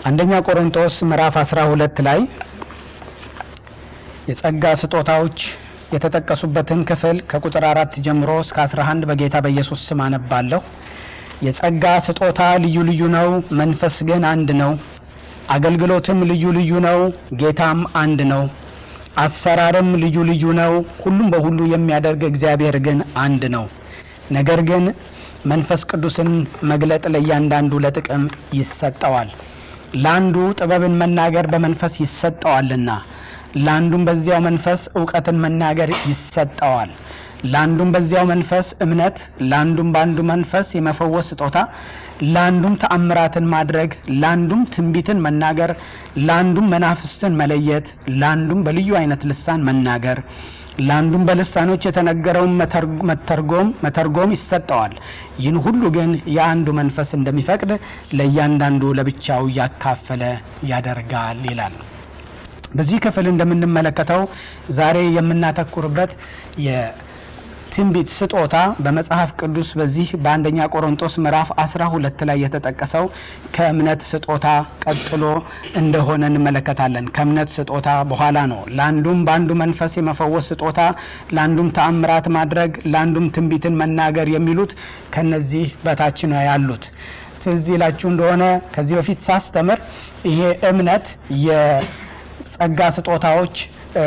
አንደኛ ቆሮንቶስ ምዕራፍ 12 ላይ የጸጋ ስጦታዎች የተጠቀሱበትን ክፍል ከቁጥር አራት ጀምሮ እስከ 11 በጌታ በኢየሱስ ስም አነባለሁ። የጸጋ ስጦታ ልዩ ልዩ ነው፣ መንፈስ ግን አንድ ነው። አገልግሎትም ልዩ ልዩ ነው፣ ጌታም አንድ ነው። አሰራርም ልዩ ልዩ ነው፣ ሁሉም በሁሉ የሚያደርግ እግዚአብሔር ግን አንድ ነው። ነገር ግን መንፈስ ቅዱስን መግለጥ ለእያንዳንዱ ለጥቅም ይሰጠዋል። ለአንዱ ጥበብን መናገር በመንፈስ ይሰጠዋልና፣ ለአንዱም በዚያው መንፈስ እውቀትን መናገር ይሰጠዋል። ለአንዱም በዚያው መንፈስ እምነት፣ ለአንዱም በአንዱ መንፈስ የመፈወስ ስጦታ፣ ለአንዱም ተአምራትን ማድረግ፣ ለአንዱም ትንቢትን መናገር፣ ለአንዱም መናፍስትን መለየት፣ ለአንዱም በልዩ አይነት ልሳን መናገር ለአንዱም በልሳኖች የተነገረውን መተርጎም መተርጎም ይሰጠዋል። ይህን ሁሉ ግን የአንዱ መንፈስ እንደሚፈቅድ ለእያንዳንዱ ለብቻው እያካፈለ ያደርጋል ይላል። በዚህ ክፍል እንደምንመለከተው ዛሬ የምናተኩርበት የትንቢት ስጦታ በመጽሐፍ ቅዱስ በዚህ በአንደኛ ቆሮንቶስ ምዕራፍ 12 ላይ የተጠቀሰው ከእምነት ስጦታ ቀጥሎ እንደሆነ እንመለከታለን። ከእምነት ስጦታ በኋላ ነው። ለአንዱም በአንዱ መንፈስ የመፈወስ ስጦታ፣ ለአንዱም ተአምራት ማድረግ፣ ለአንዱም ትንቢትን መናገር የሚሉት ከነዚህ በታች ነው ያሉት። ትዝ ይላችሁ እንደሆነ ከዚህ በፊት ሳስተምር ይሄ እምነት የጸጋ ስጦታዎች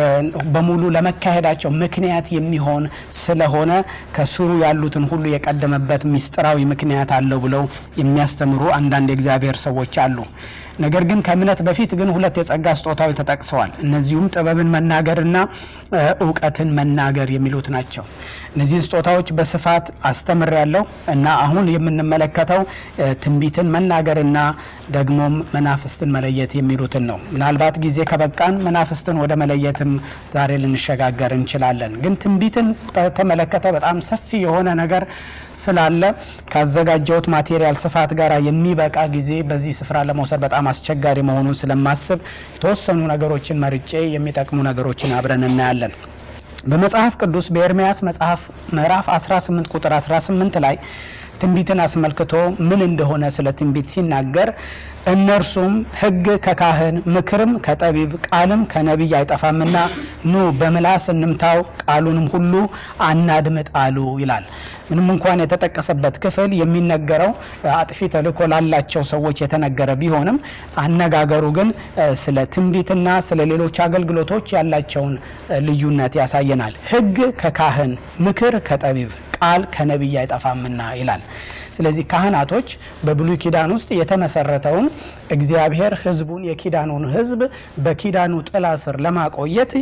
በሙሉ ለመካሄዳቸው ምክንያት የሚሆን ስለሆነ ከስሩ ያሉትን ሁሉ የቀደመበት ምስጢራዊ ምክንያት አለው ብለው የሚያስተምሩ አንዳንድ የእግዚአብሔር ሰዎች አሉ። ነገር ግን ከእምነት በፊት ግን ሁለት የጸጋ ስጦታዎች ተጠቅሰዋል። እነዚሁም ጥበብን መናገርና እውቀትን መናገር የሚሉት ናቸው። እነዚህን ስጦታዎች በስፋት አስተምር ያለው እና አሁን የምንመለከተው ትንቢትን መናገርና ደግሞም መናፍስትን መለየት የሚሉትን ነው። ምናልባት ጊዜ ከበቃን መናፍስትን ወደ መለየትም ዛሬ ልንሸጋገር እንችላለን። ግን ትንቢትን በተመለከተ በጣም ሰፊ የሆነ ነገር ስላለ ካዘጋጀሁት ማቴሪያል ስፋት ጋር የሚበቃ ጊዜ በዚህ ስፍራ ለመውሰድ በጣም አስቸጋሪ መሆኑን ስለማስብ የተወሰኑ ነገሮችን መርጬ የሚጠቅሙ ነገሮችን አብረን እናያለን። በመጽሐፍ ቅዱስ በኤርምያስ መጽሐፍ ምዕራፍ 18 ቁጥር 18 ላይ ትንቢትን አስመልክቶ ምን እንደሆነ ስለ ትንቢት ሲናገር እነርሱም ሕግ ከካህን ምክርም ከጠቢብ ቃልም ከነቢይ አይጠፋምና ኑ በምላስ እንምታው ቃሉንም ሁሉ አናድምጥ አሉ ይላል። ምንም እንኳን የተጠቀሰበት ክፍል የሚነገረው አጥፊ ተልእኮ ላላቸው ሰዎች የተነገረ ቢሆንም አነጋገሩ ግን ስለ ትንቢትና ስለ ሌሎች አገልግሎቶች ያላቸውን ልዩነት ያሳየናል። ሕግ ከካህን ምክር ከጠቢብ ቃል ከነቢይ አይጠፋምና ይላል። ስለዚህ ካህናቶች በብሉይ ኪዳን ውስጥ የተመሰረተውን እግዚአብሔር ሕዝቡን የኪዳኑን ሕዝብ በኪዳኑ ጥላ ስር ለማቆየት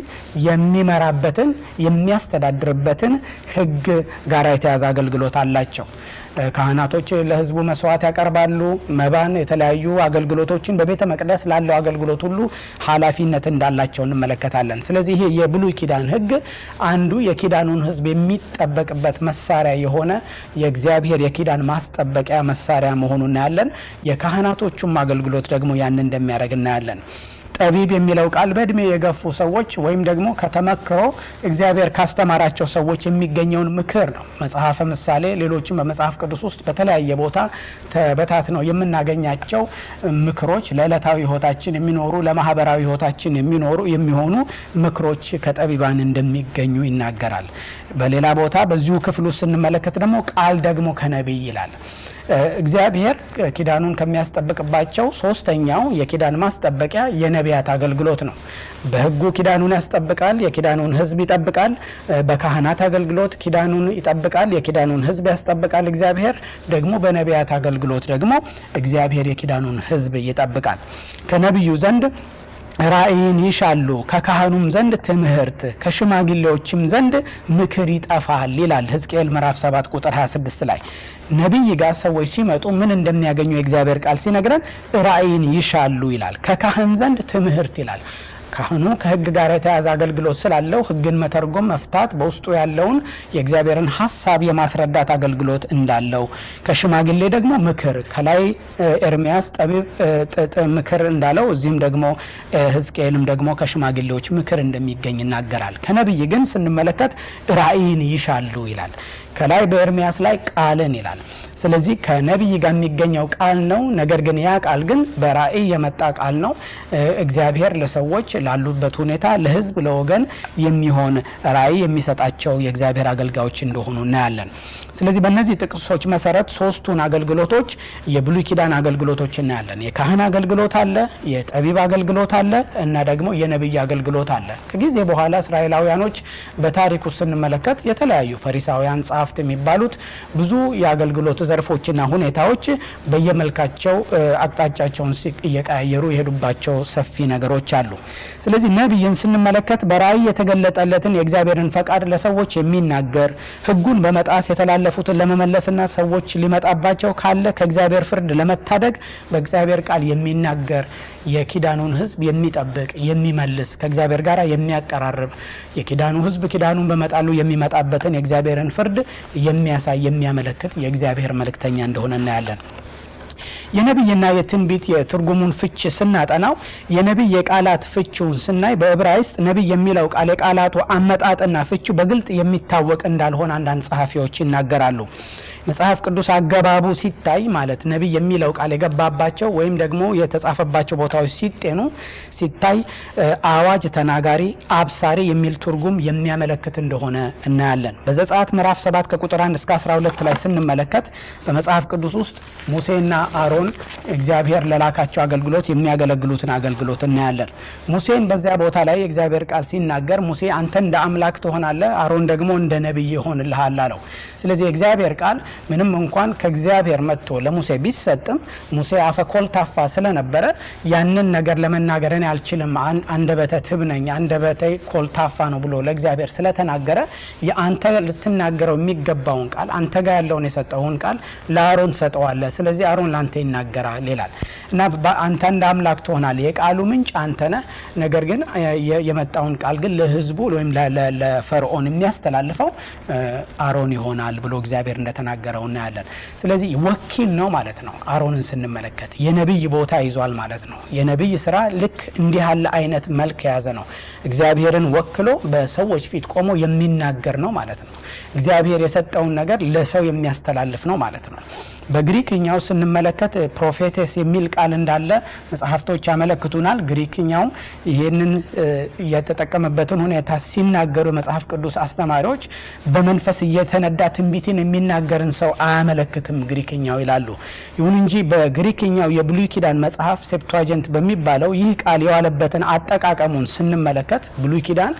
የሚመራበትን የሚያስተዳድርበትን ሕግ ጋር የተያዘ አገልግሎት አላቸው። ካህናቶች ለሕዝቡ መስዋዕት ያቀርባሉ። መባን፣ የተለያዩ አገልግሎቶችን በቤተ መቅደስ ላለው አገልግሎት ሁሉ ኃላፊነት እንዳላቸው እንመለከታለን። ስለዚህ ይሄ የብሉይ ኪዳን ሕግ አንዱ የኪዳኑን ሕዝብ የሚጠበቅበት መሳሪያ የሆነ የእግዚአብሔር የኪዳን ማስጠበቂያ መሳሪያ መሆኑን እናያለን። የካህናቶቹም አገልግሎት ደግሞ ያን እንደሚያደርግ እናያለን። ጠቢብ የሚለው ቃል በእድሜ የገፉ ሰዎች ወይም ደግሞ ከተመክሮ እግዚአብሔር ካስተማራቸው ሰዎች የሚገኘውን ምክር ነው። መጽሐፈ ምሳሌ፣ ሌሎችም በመጽሐፍ ቅዱስ ውስጥ በተለያየ ቦታ ተበታትነው የምናገኛቸው ምክሮች ለዕለታዊ ሕይወታችን የሚኖሩ ለማህበራዊ ሕይወታችን የሚኖሩ የሚሆኑ ምክሮች ከጠቢባን እንደሚገኙ ይናገራል። በሌላ ቦታ በዚሁ ክፍል ውስጥ ስንመለከት ደግሞ ቃል ደግሞ ከነቢይ ይላል። እግዚአብሔር ኪዳኑን ከሚያስጠብቅባቸው ሶስተኛው የኪዳን ማስጠበቂያ የነቢያት አገልግሎት ነው። በሕጉ ኪዳኑን ያስጠብቃል፣ የኪዳኑን ሕዝብ ይጠብቃል። በካህናት አገልግሎት ኪዳኑን ይጠብቃል፣ የኪዳኑን ሕዝብ ያስጠብቃል። እግዚአብሔር ደግሞ በነቢያት አገልግሎት ደግሞ እግዚአብሔር የኪዳኑን ሕዝብ ይጠብቃል። ከነቢዩ ዘንድ ራእይን ይሻሉ ከካህኑም ዘንድ ትምህርት ከሽማግሌዎችም ዘንድ ምክር ይጠፋል ይላል ሕዝቅኤል ምዕራፍ 7 ቁጥር 26 ላይ ነቢይ ጋር ሰዎች ሲመጡ ምን እንደሚያገኙ የእግዚአብሔር ቃል ሲነግረን ራእይን ይሻሉ ይላል። ከካህን ዘንድ ትምህርት ይላል። ካህኑ ከሕግ ጋር የተያዘ አገልግሎት ስላለው ሕግን መተርጎም፣ መፍታት፣ በውስጡ ያለውን የእግዚአብሔርን ሀሳብ የማስረዳት አገልግሎት እንዳለው፣ ከሽማግሌ ደግሞ ምክር ከላይ ኤርሚያስ ጠቢብ ምክር እንዳለው እዚህም ደግሞ ሕዝቅኤልም ደግሞ ከሽማግሌዎች ምክር እንደሚገኝ ይናገራል። ከነቢይ ግን ስንመለከት ራእይን ይሻሉ ይላል። ከላይ በኤርሚያስ ላይ ቃልን ይላል። ስለዚህ ከነቢይ ጋር የሚገኘው ቃል ነው። ነገር ግን ያ ቃል ግን በራእይ የመጣ ቃል ነው። እግዚአብሔር ለሰዎች ላሉበት ሁኔታ ለህዝብ፣ ለወገን የሚሆን ራእይ የሚሰጣቸው የእግዚአብሔር አገልጋዮች እንደሆኑ እናያለን። ስለዚህ በእነዚህ ጥቅሶች መሰረት ሶስቱን አገልግሎቶች የብሉይ ኪዳን አገልግሎቶች እናያለን። የካህን አገልግሎት አለ፣ የጠቢብ አገልግሎት አለ እና ደግሞ የነቢይ አገልግሎት አለ። ከጊዜ በኋላ እስራኤላውያኖች በታሪክ ውስጥ ስንመለከት የተለያዩ ፈሪሳውያን ጸሐፍት የሚባሉት ብዙ የአገልግሎት ዘርፎችና ሁኔታዎች በየመልካቸው አቅጣጫቸውን እየቀያየሩ የሄዱባቸው ሰፊ ነገሮች አሉ። ስለዚህ ነቢይን ስንመለከት በራእይ የተገለጠለትን የእግዚአብሔርን ፈቃድ ለሰዎች የሚናገር ሕጉን በመጣስ የተላለፉትን ለመመለስና ሰዎች ሊመጣባቸው ካለ ከእግዚአብሔር ፍርድ ለመታደግ በእግዚአብሔር ቃል የሚናገር የኪዳኑን ሕዝብ የሚጠብቅ የሚመልስ ከእግዚአብሔር ጋር የሚያቀራርብ የኪዳኑ ሕዝብ ኪዳኑን በመጣሉ የሚመጣበትን የእግዚአብሔርን ፍርድ የሚያሳይ የሚያመለክት የእግዚአብሔር መልእክተኛ እንደሆነ እናያለን። የነቢይና የትንቢት የትርጉሙን ፍች ስናጠናው የነቢይ የቃላት ፍቺውን ስናይ በዕብራይስጥ ነቢይ የሚለው ቃል የቃላቱ አመጣጥና ፍቹ በግልጥ የሚታወቅ እንዳልሆነ አንዳንድ ጸሐፊዎች ይናገራሉ። መጽሐፍ ቅዱስ አገባቡ ሲታይ ማለት ነቢይ የሚለው ቃል የገባባቸው ወይም ደግሞ የተጻፈባቸው ቦታዎች ሲጤኑ ሲታይ አዋጅ ተናጋሪ፣ አብሳሪ የሚል ትርጉም የሚያመለክት እንደሆነ እናያለን። በዘጸአት ምዕራፍ 7 ከቁጥር 1 እስከ 12 ላይ ስንመለከት በመጽሐፍ ቅዱስ ውስጥ ሙሴና አሮን እግዚአብሔር ለላካቸው አገልግሎት የሚያገለግሉትን አገልግሎት እናያለን። ሙሴን በዚያ ቦታ ላይ የእግዚአብሔር ቃል ሲናገር ሙሴ አንተ እንደ አምላክ ትሆናለህ፣ አሮን ደግሞ እንደ ነቢይ ይሆንልሃል አለው። ስለዚህ የእግዚአብሔር ቃል ምንም እንኳን ከእግዚአብሔር መጥቶ ለሙሴ ቢሰጥም ሙሴ አፈ ኮልታፋ ስለነበረ ያንን ነገር ለመናገር እኔ አልችልም፣ አንደበተ ትብ ነኝ፣ አንደበተ ኮልታፋ ነው ብሎ ለእግዚአብሔር ስለተናገረ የአንተ ልትናገረው የሚገባውን ቃል አንተ ጋር ያለውን የሰጠውን ቃል ለአሮን ሰጠዋለህ። ስለዚህ አሮን ለአንተ ይናገራል ይላል እና አንተ እንደ አምላክ ትሆናለህ። የቃሉ ምንጭ አንተ ነህ። ነገር ግን የመጣውን ቃል ግን ለሕዝቡ ወይም ለፈርዖን የሚያስተላልፈው አሮን ይሆናል ብሎ እግዚአብሔር እንደተናገረው እናያለን። ስለዚህ ወኪል ነው ማለት ነው። አሮንን ስንመለከት የነቢይ ቦታ ይዟል ማለት ነው። የነቢይ ስራ ልክ እንዲህ ያለ አይነት መልክ የያዘ ነው። እግዚአብሔርን ወክሎ በሰዎች ፊት ቆሞ የሚናገር ነው ማለት ነው። እግዚአብሔር የሰጠውን ነገር ለሰው የሚያስተላልፍ ነው ማለት ነው። በግሪክኛው ስንመለከት ፕሮፌቴስ የሚል ቃል እንዳለ መጽሐፍቶች ያመለክቱናል። ግሪክኛው ይህንን የተጠቀመበትን ሁኔታ ሲናገሩ የመጽሐፍ ቅዱስ አስተማሪዎች በመንፈስ እየተነዳ ትንቢትን የሚናገርን ሰው አያመለክትም ግሪክኛው ይላሉ። ይሁን እንጂ በግሪክኛው የብሉይ ኪዳን መጽሐፍ ሴፕቷጀንት በሚባለው ይህ ቃል የዋለበትን አጠቃቀሙን ስንመለከት ብሉይ ኪዳን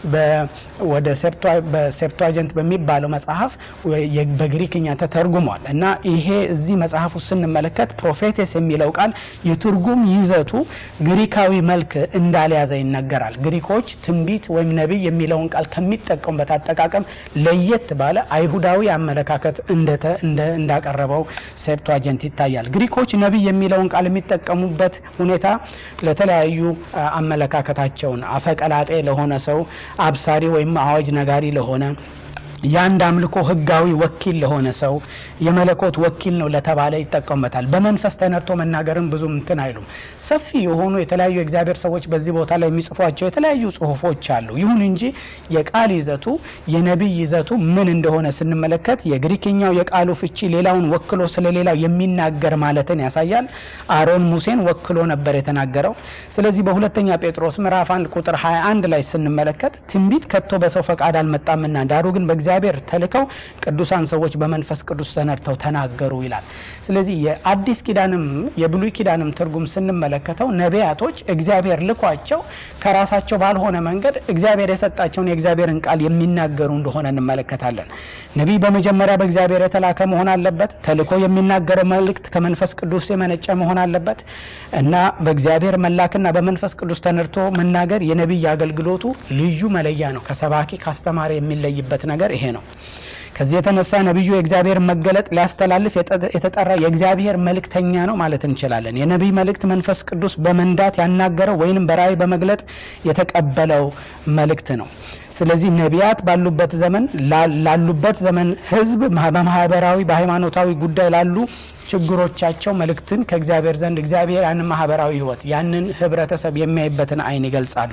ወደ በሴፕቷጀንት በሚባለው መጽሐፍ በግሪክኛ ተተርጉሟል እና ይሄ እዚህ መጽሐፍ ውስጥ ስንመለከት ፕሮፌቴስ የሚለው ቃል የትርጉም ይዘቱ ግሪካዊ መልክ እንዳልያዘ ይነገራል። ግሪኮች ትንቢት ወይም ነቢይ የሚለውን ቃል ከሚጠቀሙበት አጠቃቀም ለየት ባለ አይሁዳዊ አመለካከት እንዳቀረበው ሴፕቷጀንት ይታያል። ግሪኮች ነቢይ የሚለውን ቃል የሚጠቀሙበት ሁኔታ ለተለያዩ አመለካከታቸውን አፈቀላጤ ለሆነ ሰው፣ አብሳሪ ወይም አዋጅ ነጋሪ ለሆነ የአንድ አምልኮ ሕጋዊ ወኪል ለሆነ ሰው የመለኮት ወኪል ነው ለተባለ ይጠቀሙበታል። በመንፈስ ተነድቶ መናገርን ብዙም እንትን አይሉም። ሰፊ የሆኑ የተለያዩ የእግዚአብሔር ሰዎች በዚህ ቦታ ላይ የሚጽፏቸው የተለያዩ ጽሁፎች አሉ። ይሁን እንጂ የቃል ይዘቱ የነቢይ ይዘቱ ምን እንደሆነ ስንመለከት የግሪክኛው የቃሉ ፍቺ ሌላውን ወክሎ ስለሌላው የሚናገር ማለትን ያሳያል። አሮን ሙሴን ወክሎ ነበር የተናገረው። ስለዚህ በሁለተኛ ጴጥሮስ ምዕራፍ 1 ቁጥር 21 ላይ ስንመለከት ትንቢት ከቶ በሰው ፈቃድ አልመጣምና ዳሩ ግን በእግዚአብሔር ተልከው ቅዱሳን ሰዎች በመንፈስ ቅዱስ ተነድተው ተናገሩ ይላል። ስለዚህ የአዲስ ኪዳንም የብሉይ ኪዳንም ትርጉም ስንመለከተው ነቢያቶች እግዚአብሔር ልኳቸው ከራሳቸው ባልሆነ መንገድ እግዚአብሔር የሰጣቸውን የእግዚአብሔርን ቃል የሚናገሩ እንደሆነ እንመለከታለን። ነቢይ በመጀመሪያ በእግዚአብሔር የተላከ መሆን አለበት። ተልኮ የሚናገረው መልእክት ከመንፈስ ቅዱስ የመነጨ መሆን አለበት እና በእግዚአብሔር መላክና በመንፈስ ቅዱስ ተነድቶ መናገር የነቢይ አገልግሎቱ ልዩ መለያ ነው። ከሰባኪ ካስተማሪ የሚለይበት ነገር ይሄ ነው። ከዚህ የተነሳ ነቢዩ የእግዚአብሔር መገለጥ ሊያስተላልፍ የተጠራ የእግዚአብሔር መልእክተኛ ነው ማለት እንችላለን። የነቢይ መልእክት መንፈስ ቅዱስ በመንዳት ያናገረው ወይንም በራእይ በመግለጥ የተቀበለው መልእክት ነው። ስለዚህ ነቢያት ባሉበት ዘመን ላሉበት ዘመን ሕዝብ በማህበራዊ በሃይማኖታዊ ጉዳይ ላሉ ችግሮቻቸው መልእክትን ከእግዚአብሔር ዘንድ እግዚአብሔር ያንን ማህበራዊ ሕይወት ያንን ህብረተሰብ የሚያይበትን አይን ይገልጻሉ።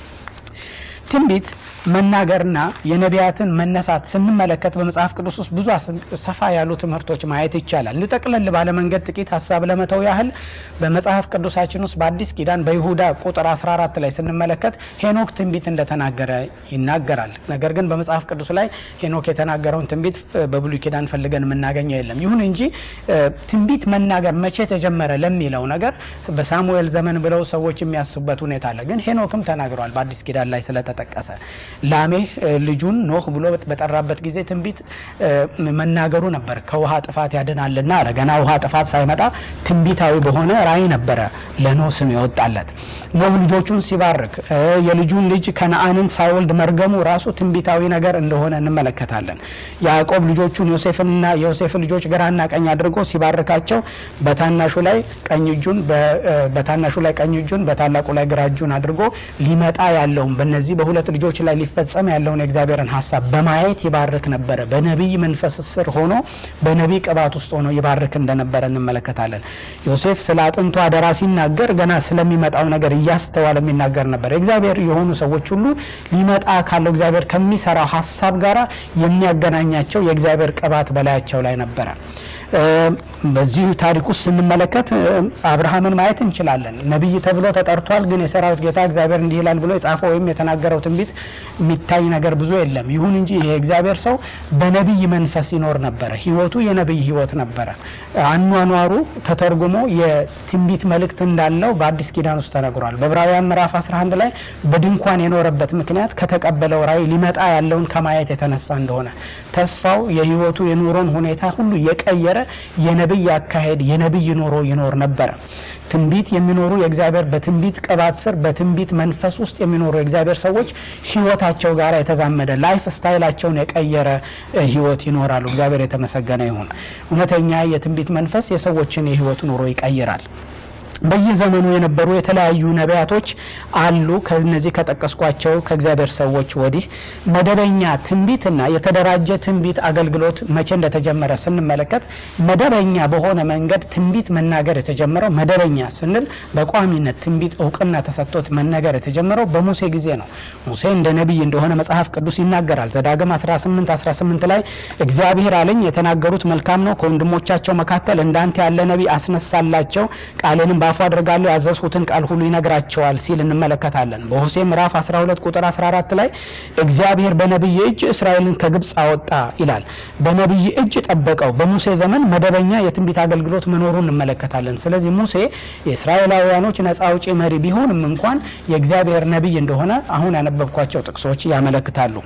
ትንቢት መናገርና የነቢያትን መነሳት ስንመለከት በመጽሐፍ ቅዱስ ውስጥ ብዙ ሰፋ ያሉ ትምህርቶች ማየት ይቻላል። እንጠቅለል ባለ መንገድ ጥቂት ሀሳብ ለመተው ያህል በመጽሐፍ ቅዱሳችን ውስጥ በአዲስ ኪዳን በይሁዳ ቁጥር 14 ላይ ስንመለከት ሄኖክ ትንቢት እንደተናገረ ይናገራል። ነገር ግን በመጽሐፍ ቅዱስ ላይ ሄኖክ የተናገረውን ትንቢት በብሉይ ኪዳን ፈልገን የምናገኘው የለም። ይሁን እንጂ ትንቢት መናገር መቼ ተጀመረ ለሚለው ነገር በሳሙኤል ዘመን ብለው ሰዎች የሚያስቡበት ሁኔታ አለ። ግን ሄኖክም ተናግረዋል በአዲስ ኪዳን ላይ ስለተጠቀሰ ላሜህ ልጁን ኖህ ብሎ በጠራበት ጊዜ ትንቢት መናገሩ ነበር። ከውሃ ጥፋት ያድናልና አለ። ገና ውሃ ጥፋት ሳይመጣ ትንቢታዊ በሆነ ራእይ ነበረ ለኖህ ስም ይወጣለት። ኖህ ልጆቹን ሲባርክ የልጁን ልጅ ከነአንን ሳይወልድ መርገሙ ራሱ ትንቢታዊ ነገር እንደሆነ እንመለከታለን። ያዕቆብ ልጆቹን ዮሴፍንና የዮሴፍን ልጆች ግራና ቀኝ አድርጎ ሲባርካቸው በታናሹ ላይ ቀኝ እጁን በታናሹ ላይ ቀኝ እጁን በታላቁ ላይ ግራ እጁን አድርጎ ሊመጣ ያለውን በነዚህ በሁለት ልጆች ላይ ሊፈጸም ያለውን የእግዚአብሔርን ሀሳብ በማየት ይባርክ ነበረ። በነቢይ መንፈስ ስር ሆኖ በነቢይ ቅባት ውስጥ ሆኖ ይባርክ እንደነበረ እንመለከታለን። ዮሴፍ ስለ አጥንቱ አደራ ሲናገር ገና ስለሚመጣው ነገር እያስተዋለ የሚናገር ነበር። የእግዚአብሔር የሆኑ ሰዎች ሁሉ ሊመጣ ካለው እግዚአብሔር ከሚሰራው ሀሳብ ጋር የሚያገናኛቸው የእግዚአብሔር ቅባት በላያቸው ላይ ነበረ። በዚሁ ታሪክ ውስጥ ስንመለከት አብርሃምን ማየት እንችላለን። ነቢይ ተብሎ ተጠርቷል። ግን የሰራዊት ጌታ እግዚአብሔር እንዲህ ይላል ብሎ የጻፈው ወይም የተናገረው ትንቢት የሚታይ ነገር ብዙ የለም። ይሁን እንጂ ይሄ እግዚአብሔር ሰው በነቢይ መንፈስ ይኖር ነበረ። ህይወቱ የነቢይ ህይወት ነበረ። አኗኗሩ ተተርጉሞ የትንቢት መልእክት እንዳለው በአዲስ ኪዳን ውስጥ ተነግሯል። በዕብራውያን ምዕራፍ 11 ላይ በድንኳን የኖረበት ምክንያት ከተቀበለው ራእይ ሊመጣ ያለውን ከማየት የተነሳ እንደሆነ ተስፋው የህይወቱ የኑሮን ሁኔታ ሁሉ የቀየረ የነቢይ አካሄድ የነቢይ ኑሮ ይኖር ነበረ። ትንቢት የሚኖሩ የእግዚአብሔር በትንቢት ቅባት ስር በትንቢት መንፈስ ውስጥ የሚኖሩ የእግዚአብሔር ሰዎች ህይወታቸው ጋር የተዛመደ ላይፍ ስታይላቸውን የቀየረ ህይወት ይኖራሉ። እግዚአብሔር የተመሰገነ ይሁን። እውነተኛ የትንቢት መንፈስ የሰዎችን የህይወት ኑሮ ይቀይራል። በየዘመኑ የነበሩ የተለያዩ ነቢያቶች አሉ። ከነዚህ ከጠቀስኳቸው ከእግዚአብሔር ሰዎች ወዲህ መደበኛ ትንቢትና የተደራጀ ትንቢት አገልግሎት መቼ እንደተጀመረ ስንመለከት መደበኛ በሆነ መንገድ ትንቢት መናገር የተጀመረው መደበኛ ስንል በቋሚነት ትንቢት እውቅና ተሰጥቶት መነገር የተጀመረው በሙሴ ጊዜ ነው። ሙሴ እንደ ነቢይ እንደሆነ መጽሐፍ ቅዱስ ይናገራል። ዘዳግም 18 18 ላይ እግዚአብሔር አለኝ የተናገሩት መልካም ነው፣ ከወንድሞቻቸው መካከል እንዳንተ ያለ ነቢይ አስነሳላቸው ቃልንም በአፉ አድርጋለሁ ያዘዝሁትን ቃል ሁሉ ይነግራቸዋል ሲል እንመለከታለን። በሆሴ ምዕራፍ 12 ቁጥር 14 ላይ እግዚአብሔር በነቢይ እጅ እስራኤልን ከግብፅ አወጣ ይላል። በነቢይ እጅ ጠበቀው። በሙሴ ዘመን መደበኛ የትንቢት አገልግሎት መኖሩን እንመለከታለን። ስለዚህ ሙሴ የእስራኤላውያኖች ነፃ አውጪ መሪ ቢሆንም እንኳን የእግዚአብሔር ነቢይ እንደሆነ አሁን ያነበብኳቸው ጥቅሶች ያመለክታሉ።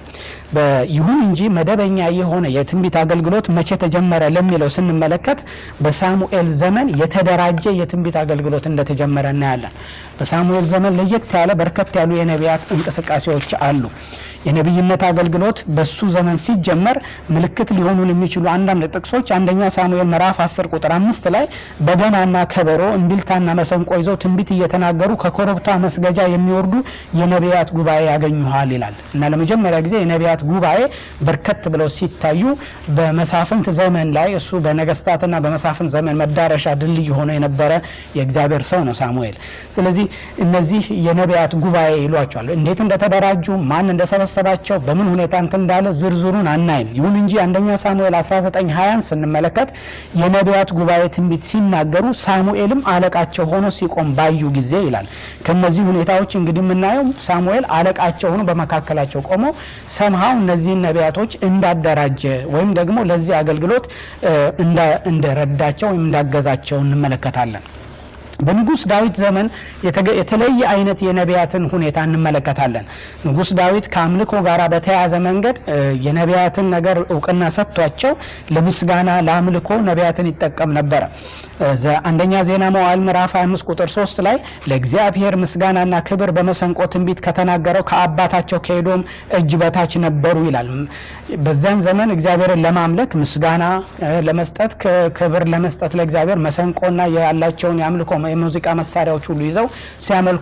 ይሁን እንጂ መደበኛ የሆነ የትንቢት አገልግሎት መቼ ተጀመረ ለሚለው ስንመለከት በሳሙኤል ዘመን የተደራጀ የትንቢት አገልግሎት እንደተጀመረ እናያለን። በሳሙኤል ዘመን ለየት ያለ በርከት ያሉ የነቢያት እንቅስቃሴዎች አሉ። የነቢይነት አገልግሎት በሱ ዘመን ሲጀመር ምልክት ሊሆኑን የሚችሉ አንዳንድ ጥቅሶች አንደኛ ሳሙኤል ምዕራፍ 10 ቁጥር አምስት ላይ በገናና ከበሮ እምቢልታና መሰንቆ ይዘው ትንቢት እየተናገሩ ከኮረብታ መስገጃ የሚወርዱ የነቢያት ጉባኤ ያገኙሃል ይላል እና ለመጀመሪያ ጊዜ የነቢያት ጉባኤ በርከት ብለው ሲታዩ በመሳፍንት ዘመን ላይ እሱ በነገስታትና በመሳፍንት ዘመን መዳረሻ ድልድይ ሆኖ የነበረ የእግዚአብሔር ሰው ነው ሳሙኤል። ስለዚህ እነዚህ የነቢያት ጉባኤ ይሏቸዋል። እንዴት እንደተደራጁ ማን እንደሰበሰባቸው በምን ሁኔታ እንትን እንዳለ ዝርዝሩን አናይም። ይሁን እንጂ አንደኛ ሳሙኤል 1920 ስንመለከት የነቢያት ጉባኤ ትንቢት ሲናገሩ ሳሙኤልም አለቃቸው ሆኖ ሲቆም ባዩ ጊዜ ይላል። ከነዚህ ሁኔታዎች እንግዲህ የምናየው ሳሙኤል አለቃቸው ሆኖ በመካከላቸው ቆሞ ሰምሃው እነዚህን ነቢያቶች እንዳደራጀ ወይም ደግሞ ለዚህ አገልግሎት እንደረዳቸው ወይም እንዳገዛቸው እንመለከታለን። በንጉሥ ዳዊት ዘመን የተለየ አይነት የነቢያትን ሁኔታ እንመለከታለን። ንጉሥ ዳዊት ከአምልኮ ጋር በተያያዘ መንገድ የነቢያትን ነገር እውቅና ሰጥቷቸው ለምስጋና ለአምልኮ ነቢያትን ይጠቀም ነበረ። አንደኛ ዜና መዋዕል ምዕራፍ 25 ቁጥር 3 ላይ ለእግዚአብሔር ምስጋናና ክብር በመሰንቆ ትንቢት ከተናገረው ከአባታቸው ከኤዶም እጅ በታች ነበሩ ይላል። በዚያን ዘመን እግዚአብሔርን ለማምለክ ምስጋና ለመስጠት ክብር ለመስጠት ለእግዚአብሔር መሰንቆና ያላቸውን የአምልኮ የሙዚቃ መሳሪያዎች ሁሉ ይዘው ሲያመልኩ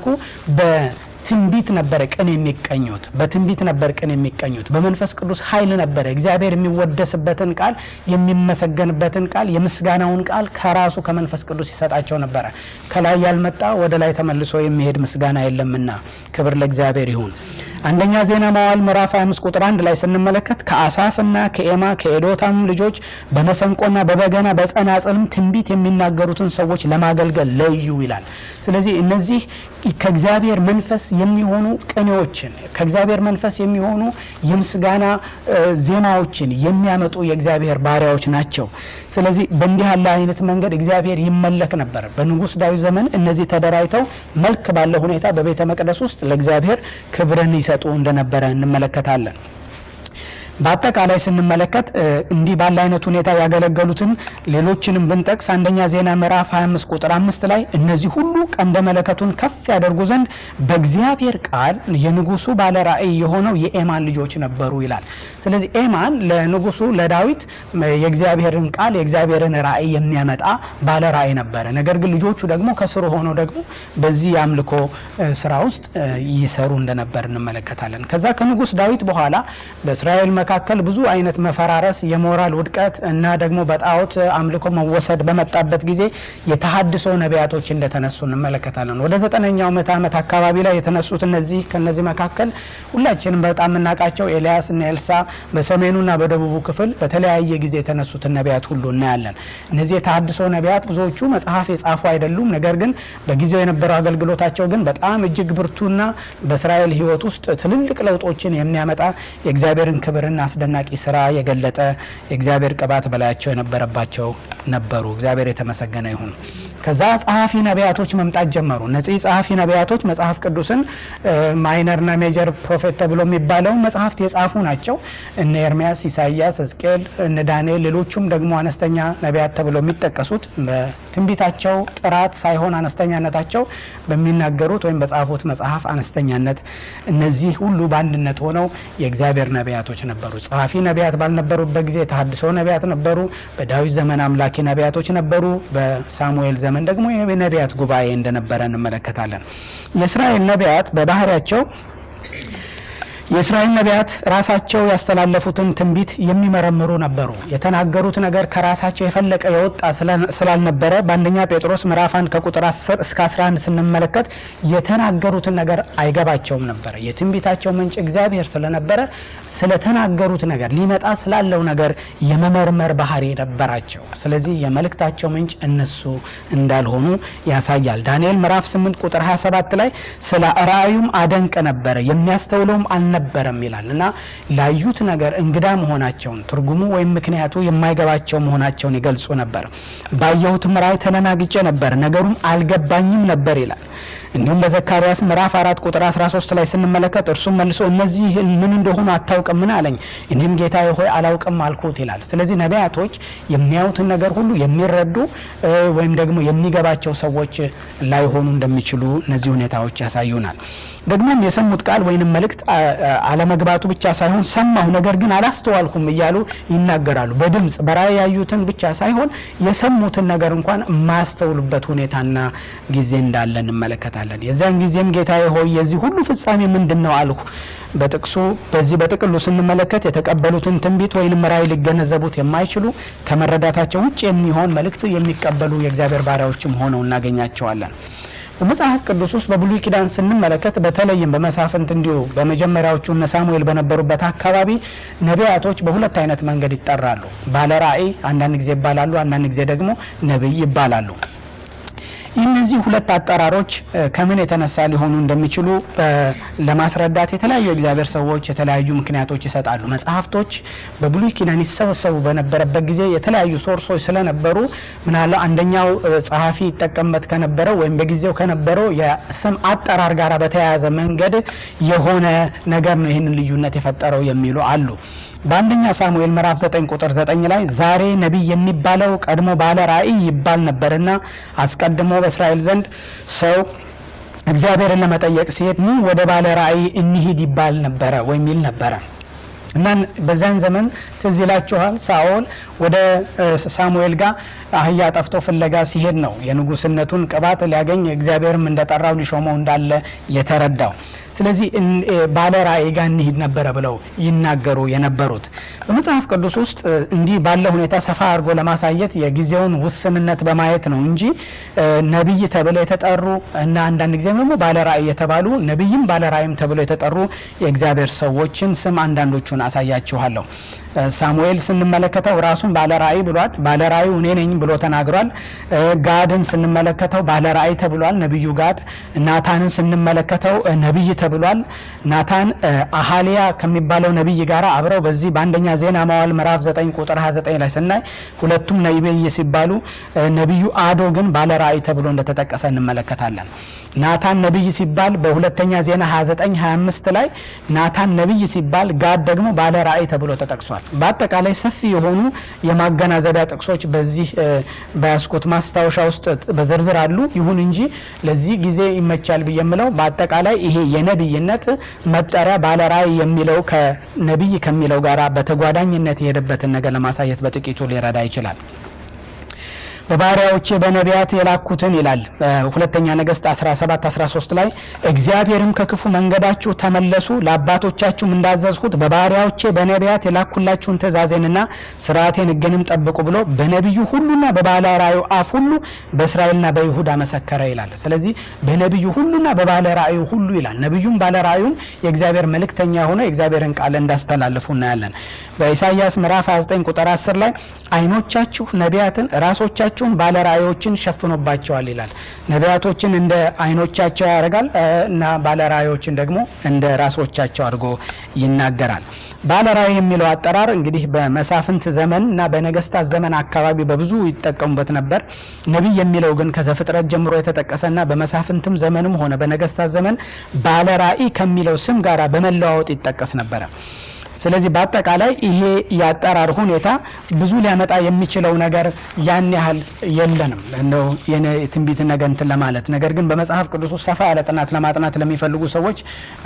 በትንቢት ነበረ ቅን የሚቀኙት። በትንቢት ነበር ቅን የሚቀኙት። በመንፈስ ቅዱስ ኃይል ነበረ እግዚአብሔር የሚወደስበትን ቃል የሚመሰገንበትን ቃል የምስጋናውን ቃል ከራሱ ከመንፈስ ቅዱስ ይሰጣቸው ነበረ። ከላይ ያልመጣ ወደ ላይ ተመልሶ የሚሄድ ምስጋና የለምና ክብር ለእግዚአብሔር ይሁን። አንደኛ ዜና መዋዕል ምዕራፍ 25 ቁጥር 1 ላይ ስንመለከት ከአሳፍና ከኤማ ከኤዶታም ልጆች በመሰንቆና በበገና በጸናጽልም ትንቢት የሚናገሩትን ሰዎች ለማገልገል ለዩ ይላል። ስለዚህ እነዚህ ከእግዚአብሔር መንፈስ የሚሆኑ ቅኔዎችን ከእግዚአብሔር መንፈስ የሚሆኑ የምስጋና ዜማዎችን የሚያመጡ የእግዚአብሔር ባሪያዎች ናቸው። ስለዚህ በእንዲህ ያለ አይነት መንገድ እግዚአብሔር ይመለክ ነበር። በንጉሥ ዳዊት ዘመን እነዚህ ተደራጅተው መልክ ባለ ሁኔታ በቤተ መቅደስ ውስጥ ለእግዚአብሔር ክብርን ይሰጡ እንደነበረ እንመለከታለን። በአጠቃላይ ስንመለከት እንዲህ ባለ አይነት ሁኔታ ያገለገሉትን ሌሎችንም ብንጠቅስ አንደኛ ዜና ምዕራፍ 25 ቁጥር አምስት ላይ እነዚህ ሁሉ ቀንደ መለከቱን ከፍ ያደርጉ ዘንድ በእግዚአብሔር ቃል የንጉሱ ባለ ራእይ የሆነው የኤማን ልጆች ነበሩ ይላል። ስለዚህ ኤማን ለንጉሱ ለዳዊት የእግዚአብሔርን ቃል የእግዚአብሔርን ራእይ የሚያመጣ ባለ ራእይ ነበረ። ነገር ግን ልጆቹ ደግሞ ከስሩ ሆነው ደግሞ በዚህ የአምልኮ ስራ ውስጥ ይሰሩ እንደነበር እንመለከታለን። ከዛ ከንጉስ ዳዊት በኋላ በእስራኤል መካከል ብዙ አይነት መፈራረስ፣ የሞራል ውድቀት እና ደግሞ በጣዖት አምልኮ መወሰድ በመጣበት ጊዜ የተሃድሶ ነቢያቶች እንደተነሱ እንመለከታለን። ወደ ዘጠነኛው ምዕተ ዓመት አካባቢ ላይ የተነሱት እነዚህ ከነዚህ መካከል ሁላችንም በጣም የምናውቃቸው ኤልያስ እና ኤልሳ በሰሜኑና በደቡቡ ክፍል በተለያየ ጊዜ የተነሱትን ነቢያት ሁሉ እናያለን። እነዚህ የተሃድሶ ነቢያት ብዙዎቹ መጽሐፍ የጻፉ አይደሉም። ነገር ግን በጊዜው የነበረው አገልግሎታቸው ግን በጣም እጅግ ብርቱና በእስራኤል ሕይወት ውስጥ ትልልቅ ለውጦችን የሚያመጣ የእግዚአብሔርን ክብርና አስደናቂ ስራ የገለጠ የእግዚአብሔር ቅባት በላያቸው የነበረባቸው ነበሩ። እግዚአብሔር የተመሰገነ ይሁን። ከዛ ጸሐፊ ነቢያቶች መምጣት ጀመሩ። እነዚህ ጸሐፊ ነቢያቶች መጽሐፍ ቅዱስን ማይነርና ሜጀር ፕሮፌት ተብሎ የሚባለውን መጽሐፍት የጻፉ ናቸው። እነ ኤርሚያስ፣ ኢሳያስ፣ ሕዝቅኤል፣ እነ ዳንኤል፣ ሌሎቹም ደግሞ አነስተኛ ነቢያት ተብለው የሚጠቀሱት በትንቢታቸው ጥራት ሳይሆን አነስተኛነታቸው በሚናገሩት ወይም በጻፉት መጽሐፍ አነስተኛነት እነዚህ ሁሉ በአንድነት ሆነው የእግዚአብሔር ነቢያቶች ነበሩ። ጸሐፊ ነቢያት ባልነበሩበት ጊዜ የተሃድሶ ነቢያት ነበሩ። በዳዊት ዘመን አምላኪ ነቢያቶች ነበሩ። በሳሙኤል ዘመን ደግሞ የነቢያት ጉባኤ እንደነበረ እንመለከታለን። የእስራኤል ነቢያት በባህሪያቸው የእስራኤል ነቢያት ራሳቸው ያስተላለፉትን ትንቢት የሚመረምሩ ነበሩ። የተናገሩት ነገር ከራሳቸው የፈለቀ የወጣ ስላልነበረ በአንደኛ ጴጥሮስ ምዕራፍ 1 ከቁጥር 10 እስከ 11 ስንመለከት የተናገሩትን ነገር አይገባቸውም ነበረ። የትንቢታቸው ምንጭ እግዚአብሔር ስለነበረ ስለተናገሩት ነገር ሊመጣ ስላለው ነገር የመመርመር ባህሪ ነበራቸው። ስለዚህ የመልእክታቸው ምንጭ እነሱ እንዳልሆኑ ያሳያል። ዳንኤል ምዕራፍ 8 ቁጥር 27 ላይ ስለ ራእዩም አደንቅ ነበረ የሚያስተውለውም አልነበረም ይላል እና ላዩት ነገር እንግዳ መሆናቸውን ትርጉሙ ወይም ምክንያቱ የማይገባቸው መሆናቸውን ይገልጹ ነበር። ባየሁትም ራእይ ተደናግጬ ነበር፣ ነገሩም አልገባኝም ነበር ይላል። እንዲሁም በዘካርያስ ምዕራፍ አራት ቁጥር 13 ላይ ስንመለከት እርሱም መልሶ እነዚህ ምን እንደሆኑ አታውቅም ምን አለኝ፣ እኔም ጌታዬ ሆይ አላውቅም አልኩት ይላል። ስለዚህ ነቢያቶች የሚያዩትን ነገር ሁሉ የሚረዱ ወይም ደግሞ የሚገባቸው ሰዎች ላይሆኑ እንደሚችሉ እነዚህ ሁኔታዎች ያሳዩናል። ደግሞም የሰሙት ቃል ወይንም መልእክት አለመግባቱ ብቻ ሳይሆን ሰማሁ ነገር ግን አላስተዋልኩም እያሉ ይናገራሉ። በድምፅ በራእይ ያዩትን ብቻ ሳይሆን የሰሙትን ነገር እንኳን የማያስተውሉበት ሁኔታና ጊዜ እንዳለ እንመለከታለን። የዚያን ጊዜም ጌታዬ ሆይ የዚህ ሁሉ ፍጻሜ ምንድን ነው አልሁ። በጥቅሱ በዚህ በጥቅሉ ስንመለከት የተቀበሉትን ትንቢት ወይንም ራእይ ሊገነዘቡት የማይችሉ ከመረዳታቸው ውጭ የሚሆን መልእክት የሚቀበሉ የእግዚአብሔር ባሪያዎችም ሆነው እናገኛቸዋለን። በመጽሐፍ ቅዱስ ውስጥ በብሉይ ኪዳን ስንመለከት በተለይም በመሳፍንት እንዲሁ በመጀመሪያዎቹ እነ ሳሙኤል በነበሩበት አካባቢ ነቢያቶች በሁለት አይነት መንገድ ይጠራሉ። ባለ ራእይ አንዳንድ ጊዜ ይባላሉ፣ አንዳንድ ጊዜ ደግሞ ነቢይ ይባላሉ። እነዚህ ሁለት አጠራሮች ከምን የተነሳ ሊሆኑ እንደሚችሉ ለማስረዳት የተለያዩ የእግዚአብሔር ሰዎች የተለያዩ ምክንያቶች ይሰጣሉ። መጽሐፍቶች በብሉይ ኪዳን ይሰበሰቡ በነበረበት ጊዜ የተለያዩ ሶርሶች ስለነበሩ ምናለ አንደኛው ጸሐፊ ይጠቀምበት ከነበረው ወይም በጊዜው ከነበረው የስም አጠራር ጋር በተያያዘ መንገድ የሆነ ነገር ነው ይህንን ልዩነት የፈጠረው የሚሉ አሉ። በአንደኛ ሳሙኤል ምዕራፍ 9 ቁጥር 9 ላይ ዛሬ ነቢይ የሚባለው ቀድሞ ባለ ራእይ ይባል ነበርና አስቀድሞ በእስራኤል ዘንድ ሰው እግዚአብሔርን ለመጠየቅ ሲሄድ ኑ ወደ ባለ ራእይ እንሂድ ይባል ነበረ ወይም ይል ነበረ እና በዛን ዘመን ትዝ ይላችኋል ሳኦል ወደ ሳሙኤል ጋር አህያ ጠፍቶ ፍለጋ ሲሄድ ነው የንጉስነቱን ቅባት ሊያገኝ እግዚአብሔርም እንደጠራው ሊሾመው እንዳለ የተረዳው። ስለዚህ ባለ ራእይ ጋር እንሂድ ነበረ ብለው ይናገሩ የነበሩት በመጽሐፍ ቅዱስ ውስጥ እንዲህ ባለ ሁኔታ ሰፋ አድርጎ ለማሳየት የጊዜውን ውስንነት በማየት ነው እንጂ ነቢይ ተብለው የተጠሩ እና አንዳንድ ጊዜም ደግሞ ባለ ራእይ የተባሉ ነቢይም ባለ ራእይም ተብለው የተጠሩ የእግዚአብሔር ሰዎችን ስም አንዳንዶቹን አሳያችኋለሁ። ሳሙኤል ስንመለከተው ራሱን ባለ ራእይ ብሏል። ባለ ራእዩ እኔ ነኝ ብሎ ተናግሯል። ጋድን ስንመለከተው ባለ ራእይ ተብሏል። ነቢዩ ጋድ። ናታንን ስንመለከተው ነቢይ ተብሏል። ናታን አሃሊያ ከሚባለው ነቢይ ጋር አብረው በዚህ በአንደኛ ዜና መዋዕል ምዕራፍ 9 ቁጥር 29 ላይ ስናይ ሁለቱም ነቢይ ሲባሉ ነቢዩ አዶ ግን ባለ ራእይ ተብሎ እንደተጠቀሰ እንመለከታለን። ናታን ነቢይ ሲባል በሁለተኛ ዜና 29 25 ላይ ናታን ነቢይ ሲባል ጋድ ደግሞ ባለ ራእይ ተብሎ ተጠቅሷል። በአጠቃላይ ሰፊ የሆኑ የማገናዘቢያ ጥቅሶች በዚህ በያስኩት ማስታወሻ ውስጥ በዝርዝር አሉ። ይሁን እንጂ ለዚህ ጊዜ ይመቻል ብዬ የምለው በአጠቃላይ ይሄ የነቢይነት መጠሪያ ባለ ራእይ የሚለው ከነቢይ ከሚለው ጋር በተጓዳኝነት የሄደበትን ነገር ለማሳየት በጥቂቱ ሊረዳ ይችላል። በባሪያዎቼ በነቢያት የላኩትን ይላል ሁለተኛ ነገሥት 17 13 ላይ እግዚአብሔርም ከክፉ መንገዳችሁ ተመለሱ ለአባቶቻችሁም እንዳዘዝሁት በባሪያዎቼ በነቢያት የላኩላችሁን ትእዛዜንና ስርዓቴን ሕግንም ጠብቁ ብሎ በነቢዩ ሁሉና በባለ ራእዩ አፍ ሁሉ በእስራኤልና በይሁዳ መሰከረ ይላል። ስለዚህ በነቢዩ ሁሉና በባለ ራእዩ ሁሉ ይላል። ነቢዩም ባለ ራእዩም የእግዚአብሔር መልእክተኛ ሆነ የእግዚአብሔርን ቃል እንዳስተላልፉ እናያለን። በኢሳይያስ ምዕራፍ 29 ቁጥር 10 ላይ አይኖቻችሁ ነቢያትን ራሶቻችሁ አይኖቻቸውን ባለ ራእዮችን ሸፍኖባቸዋል ይላል። ነቢያቶችን እንደ አይኖቻቸው ያደርጋል እና ባለ ራእዮችን ደግሞ እንደ ራሶቻቸው አድርጎ ይናገራል። ባለ ራእይ የሚለው አጠራር እንግዲህ በመሳፍንት ዘመን እና በነገስታት ዘመን አካባቢ በብዙ ይጠቀሙበት ነበር። ነቢይ የሚለው ግን ከዘፍጥረት ጀምሮ የተጠቀሰና በመሳፍንትም ዘመንም ሆነ በነገስታት ዘመን ባለ ራእይ ከሚለው ስም ጋር በመለዋወጥ ይጠቀስ ነበረ። ስለዚህ በአጠቃላይ ይሄ የአጠራር ሁኔታ ብዙ ሊያመጣ የሚችለው ነገር ያን ያህል የለንም እንደው የትንቢት ነገር እንትን ለማለት ነገር ግን በመጽሐፍ ቅዱስ ውስጥ ሰፋ ያለ ጥናት ለማጥናት ለሚፈልጉ ሰዎች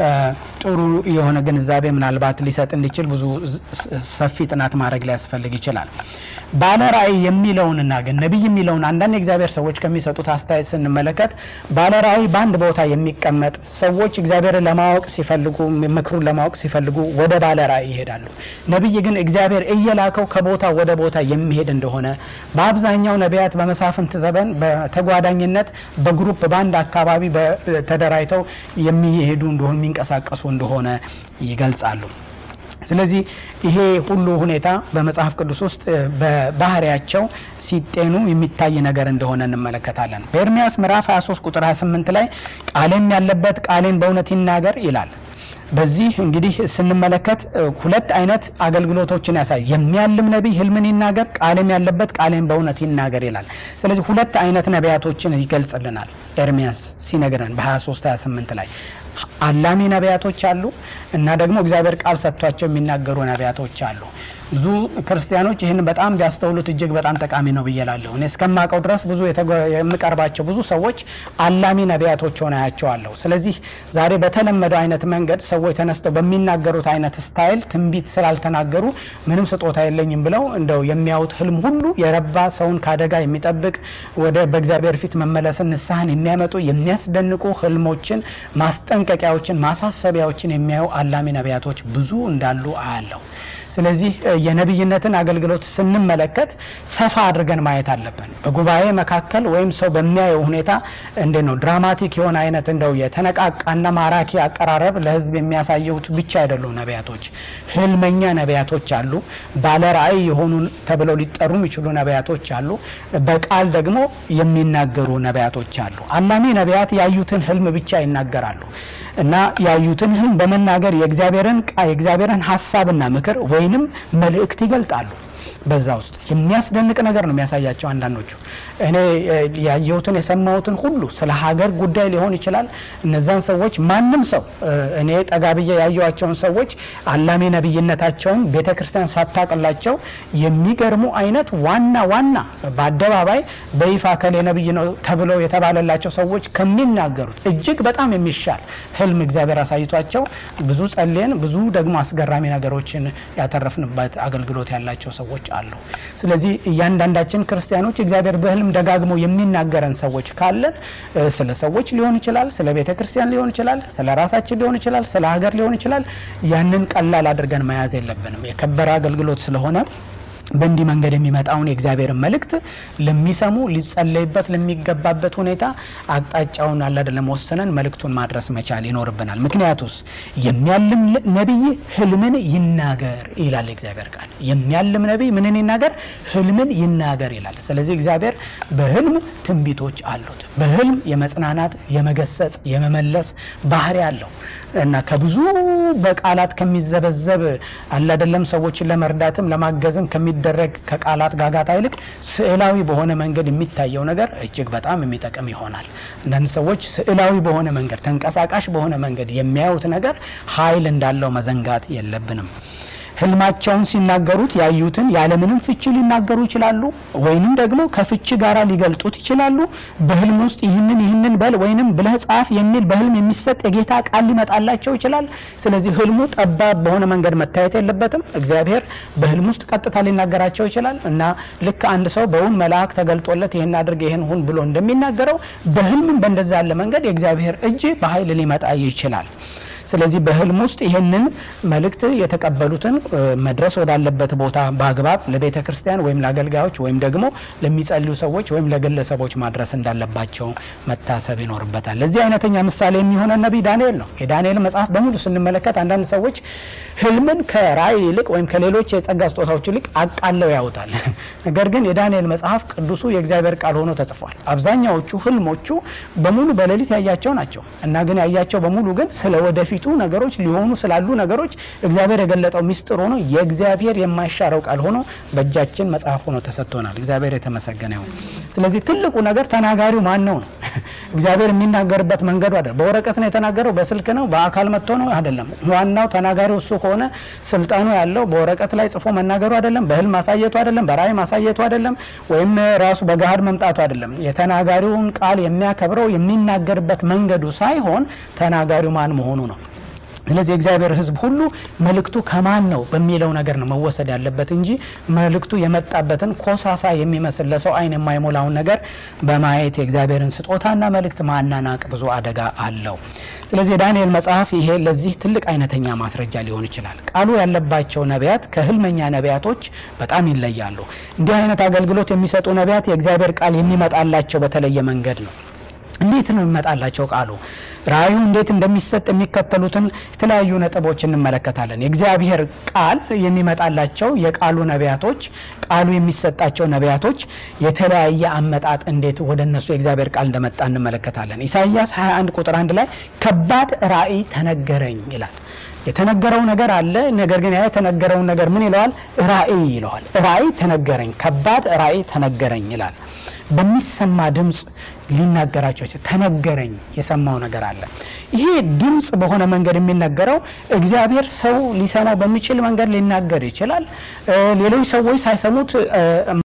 ጥሩ የሆነ ግንዛቤ ምናልባት ሊሰጥ እንዲችል ብዙ ሰፊ ጥናት ማድረግ ሊያስፈልግ ይችላል። ባለ ራእይ የሚለውንና ግን ነቢይ የሚለውን አንዳንድ የእግዚአብሔር ሰዎች ከሚሰጡት አስተያየት ስንመለከት ባለ ራእይ በአንድ ቦታ የሚቀመጥ ሰዎች እግዚአብሔርን ለማወቅ ሲፈልጉ ምክሩን ለማወቅ ሲፈልጉ ወደ ባለ ራእይ ይሄዳሉ። ነቢይ ግን እግዚአብሔር እየላከው ከቦታ ወደ ቦታ የሚሄድ እንደሆነ በአብዛኛው ነቢያት በመሳፍንት ዘመን በተጓዳኝነት በግሩፕ በአንድ አካባቢ ተደራጅተው የሚሄዱ እንደሆነ የሚንቀሳቀሱ እንደሆነ ይገልጻሉ። ስለዚህ ይሄ ሁሉ ሁኔታ በመጽሐፍ ቅዱስ ውስጥ በባህሪያቸው ሲጤኑ የሚታይ ነገር እንደሆነ እንመለከታለን። በኤርሚያስ ምዕራፍ 23 ቁጥር 28 ላይ ቃሌም ያለበት ቃሌን በእውነት ይናገር ይላል። በዚህ እንግዲህ ስንመለከት ሁለት አይነት አገልግሎቶችን ያሳይ። የሚያልም ነቢይ ህልምን ይናገር፣ ቃልም ያለበት ቃሌን በእውነት ይናገር ይላል። ስለዚህ ሁለት አይነት ነቢያቶችን ይገልጽልናል ኤርሚያስ ሲነግረን በ23 28 ላይ አላሚ ነቢያቶች አሉ እና ደግሞ እግዚአብሔር ቃል ሰጥቷቸው የሚናገሩ ነቢያቶች አሉ። ብዙ ክርስቲያኖች ይህን በጣም ቢያስተውሉት እጅግ በጣም ጠቃሚ ነው ብዬ እላለሁ። እኔ እስከማውቀው ድረስ ብዙ የምቀርባቸው ብዙ ሰዎች አላሚ ነቢያቶች ሆነ ያቸዋለሁ። ስለዚህ ዛሬ በተለመደው አይነት መንገድ ሰዎች ተነስተው በሚናገሩት አይነት ስታይል ትንቢት ስላልተናገሩ ምንም ስጦታ የለኝም ብለው እንደው የሚያዩት ህልም ሁሉ የረባ ሰውን ከአደጋ የሚጠብቅ ወደ በእግዚአብሔር ፊት መመለስን ንስሐን የሚያመጡ የሚያስደንቁ ህልሞችን፣ ማስጠንቀቂያዎችን፣ ማሳሰቢያዎችን የሚያዩ አላሚ ነቢያቶች ብዙ እንዳሉ አያለሁ። ስለዚህ የነቢይነትን አገልግሎት ስንመለከት ሰፋ አድርገን ማየት አለብን። በጉባኤ መካከል ወይም ሰው በሚያየው ሁኔታ እንዴት ነው ድራማቲክ የሆነ አይነት እንደው የተነቃቃና ማራኪ አቀራረብ ለሕዝብ የሚያሳዩት ብቻ አይደሉም ነቢያቶች። ህልመኛ ነቢያቶች አሉ። ባለ ራእይ የሆኑ ተብለው ሊጠሩ የሚችሉ ነቢያቶች አሉ። በቃል ደግሞ የሚናገሩ ነቢያቶች አሉ። አላሚ ነቢያት ያዩትን ህልም ብቻ ይናገራሉ እና ያዩትን ህልም በመናገር የእግዚአብሔርን የእግዚአብሔርን ሀሳብና ምክር ወይንም መልእክት ይገልጣሉ። በዛ ውስጥ የሚያስደንቅ ነገር ነው የሚያሳያቸው። አንዳንዶቹ እኔ ያየሁትን የሰማሁትን ሁሉ ስለ ሀገር ጉዳይ ሊሆን ይችላል። እነዛን ሰዎች ማንም ሰው እኔ ጠጋ ብዬ ያየኋቸውን ሰዎች አላሚ ነቢይነታቸውን ቤተ ክርስቲያን ሳታቅላቸው የሚገርሙ አይነት ዋና ዋና በአደባባይ በይፋ ከሌ ነቢይ ነው ተብለው የተባለላቸው ሰዎች ከሚናገሩት እጅግ በጣም የሚሻል ህልም እግዚአብሔር አሳይቷቸው ብዙ ጸልየን ብዙ ደግሞ አስገራሚ ነገሮችን ያተረፍንበት አገልግሎት ያላቸው ሰዎች አሉ። ስለዚህ እያንዳንዳችን ክርስቲያኖች እግዚአብሔር በህልም ደጋግሞ የሚናገረን ሰዎች ካለን ስለ ሰዎች ሊሆን ይችላል፣ ስለ ቤተ ክርስቲያን ሊሆን ይችላል፣ ስለ ራሳችን ሊሆን ይችላል፣ ስለ ሀገር ሊሆን ይችላል። ያንን ቀላል አድርገን መያዝ የለብንም። የከበረ አገልግሎት ስለሆነ በእንዲህ መንገድ የሚመጣውን የእግዚአብሔርን መልእክት ለሚሰሙ ሊጸለይበት ለሚገባበት ሁኔታ አቅጣጫውን አለ አይደለም ወስነን መልእክቱን ማድረስ መቻል ይኖርብናል። ምክንያቱስ የሚያልም ነቢይ ህልምን ይናገር ይላል እግዚአብሔር ቃል። የሚያልም ነቢይ ምንን ይናገር? ህልምን ይናገር ይላል። ስለዚህ እግዚአብሔር በህልም ትንቢቶች አሉት። በህልም የመጽናናት፣ የመገሰጽ፣ የመመለስ ባህሪ አለው እና ከብዙ በቃላት ከሚዘበዘብ አለ አይደለም ሰዎችን ለመርዳትም ለማገዝም ከሚደረግ ከቃላት ጋጋታ ይልቅ ስዕላዊ በሆነ መንገድ የሚታየው ነገር እጅግ በጣም የሚጠቅም ይሆናል። አንዳንድ ሰዎች ስዕላዊ በሆነ መንገድ ተንቀሳቃሽ በሆነ መንገድ የሚያዩት ነገር ኃይል እንዳለው መዘንጋት የለብንም። ህልማቸውን ሲናገሩት ያዩትን ያለምንም ፍቺ ሊናገሩ ይችላሉ፣ ወይንም ደግሞ ከፍቺ ጋር ሊገልጡት ይችላሉ። በህልም ውስጥ ይህንን ይህንን በል ወይንም ብለህ ጻፍ የሚል በህልም የሚሰጥ የጌታ ቃል ሊመጣላቸው ይችላል። ስለዚህ ህልሙ ጠባብ በሆነ መንገድ መታየት የለበትም። እግዚአብሔር በህልም ውስጥ ቀጥታ ሊናገራቸው ይችላል እና ልክ አንድ ሰው በውን መልአክ ተገልጦለት ይህን አድርግ ይህን ሁን ብሎ እንደሚናገረው በህልምም በእንደዛ ያለ መንገድ የእግዚአብሔር እጅ በኃይል ሊመጣ ይችላል። ስለዚህ በህልም ውስጥ ይህንን መልእክት የተቀበሉትን መድረስ ወዳለበት ቦታ በአግባብ ለቤተ ክርስቲያን ወይም ለአገልጋዮች ወይም ደግሞ ለሚጸልዩ ሰዎች ወይም ለግለሰቦች ማድረስ እንዳለባቸው መታሰብ ይኖርበታል። ለዚህ አይነተኛ ምሳሌ የሚሆነ ነቢይ ዳንኤል ነው። የዳንኤል መጽሐፍ በሙሉ ስንመለከት አንዳንድ ሰዎች ህልምን ከራእይ ይልቅ ወይም ከሌሎች የጸጋ ስጦታዎች ይልቅ አቃለው ያውታል። ነገር ግን የዳንኤል መጽሐፍ ቅዱሱ የእግዚአብሔር ቃል ሆኖ ተጽፏል። አብዛኛዎቹ ህልሞቹ በሙሉ በሌሊት ያያቸው ናቸው እና ግን ያያቸው በሙሉ ግን ስለ ወደፊቱ ነገሮች ሊሆኑ ስላሉ ነገሮች እግዚአብሔር የገለጠው ሚስጥር ሆኖ የእግዚአብሔር የማይሻረው ቃል ሆኖ በእጃችን መጽሐፍ ሆኖ ተሰጥቶናል። እግዚአብሔር የተመሰገነ ይሁን። ስለዚህ ትልቁ ነገር ተናጋሪው ማን ነው ነው። እግዚአብሔር የሚናገርበት መንገዱ አይደለም። በወረቀት ነው የተናገረው፣ በስልክ ነው፣ በአካል መጥቶ ነው አይደለም። ዋናው ተናጋሪው እሱ ከሆነ ስልጣኑ ያለው በወረቀት ላይ ጽፎ መናገሩ አይደለም፣ በህልም ማሳየቱ አይደለም፣ በራእይ ማሳየቱ አይደለም፣ ወይም ራሱ በገሃድ መምጣቱ አይደለም። የተናጋሪውን ቃል የሚያከብረው የሚናገርበት መንገዱ ሳይሆን ተናጋሪው ማን መሆኑ ነው። ስለዚህ የእግዚአብሔር ሕዝብ ሁሉ መልእክቱ ከማን ነው በሚለው ነገር ነው መወሰድ ያለበት እንጂ መልእክቱ የመጣበትን ኮሳሳ የሚመስል ለሰው ዓይን የማይሞላውን ነገር በማየት የእግዚአብሔርን ስጦታና መልእክት ማናናቅ ብዙ አደጋ አለው። ስለዚህ የዳንኤል መጽሐፍ ይሄ ለዚህ ትልቅ አይነተኛ ማስረጃ ሊሆን ይችላል። ቃሉ ያለባቸው ነቢያት ከህልመኛ ነቢያቶች በጣም ይለያሉ። እንዲህ አይነት አገልግሎት የሚሰጡ ነቢያት የእግዚአብሔር ቃል የሚመጣላቸው በተለየ መንገድ ነው። እንዴት ነው የሚመጣላቸው ቃሉ? ራእዩ እንዴት እንደሚሰጥ የሚከተሉትን የተለያዩ ነጥቦች እንመለከታለን። የእግዚአብሔር ቃል የሚመጣላቸው የቃሉ ነቢያቶች ቃሉ የሚሰጣቸው ነቢያቶች የተለያየ አመጣጥ እንዴት ወደ እነሱ የእግዚአብሔር ቃል እንደመጣ እንመለከታለን። ኢሳይያስ 21 ቁጥር 1 ላይ ከባድ ራእይ ተነገረኝ ይላል። የተነገረው ነገር አለ። ነገር ግን ያ የተነገረውን ነገር ምን ይለዋል? ራእይ ይለዋል። ራእይ ተነገረኝ፣ ከባድ ራእይ ተነገረኝ ይላል። በሚሰማ ድምፅ ሊናገራቸው ይችላል። ተነገረኝ፣ የሰማው ነገር አለ። ይሄ ድምፅ በሆነ መንገድ የሚነገረው እግዚአብሔር ሰው ሊሰማው በሚችል መንገድ ሊናገር ይችላል። ሌሎች ሰዎች ሳይሰሙት